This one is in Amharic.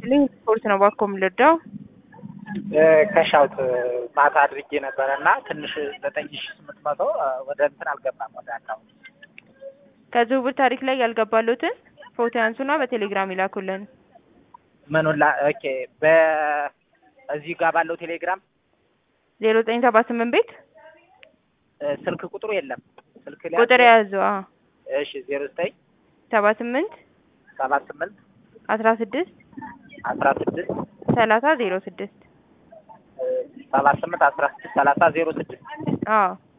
ይስጥልኝ ስፖርት ነው ባኮ የምልርዳው ከሻውት ማታ አድርጌ ነበረ እና ትንሽ ዘጠኝ ሺ ስምንት መቶ ወደ እንትን አልገባም ወደ አካውንት ከዝውውር ታሪክ ላይ ያልገባሉትን ፎቶ ያንሱና በቴሌግራም ይላኩልን። ምኑን ላ ኦኬ በእዚህ ጋር ባለው ቴሌግራም ዜሮ ዘጠኝ ሰባ ስምንት ቤት ስልክ ቁጥሩ የለም ስልክ ላይ ቁጥር የያዙ እሺ ዜሮ ዘጠኝ ሰባ ስምንት ሰባ ስምንት አስራ ስድስት አስራ ስድስት ሰላሳ ዜሮ ስድስት ሰባ ስምንት አስራ ስድስት ሰላሳ ዜሮ ስድስት አዎ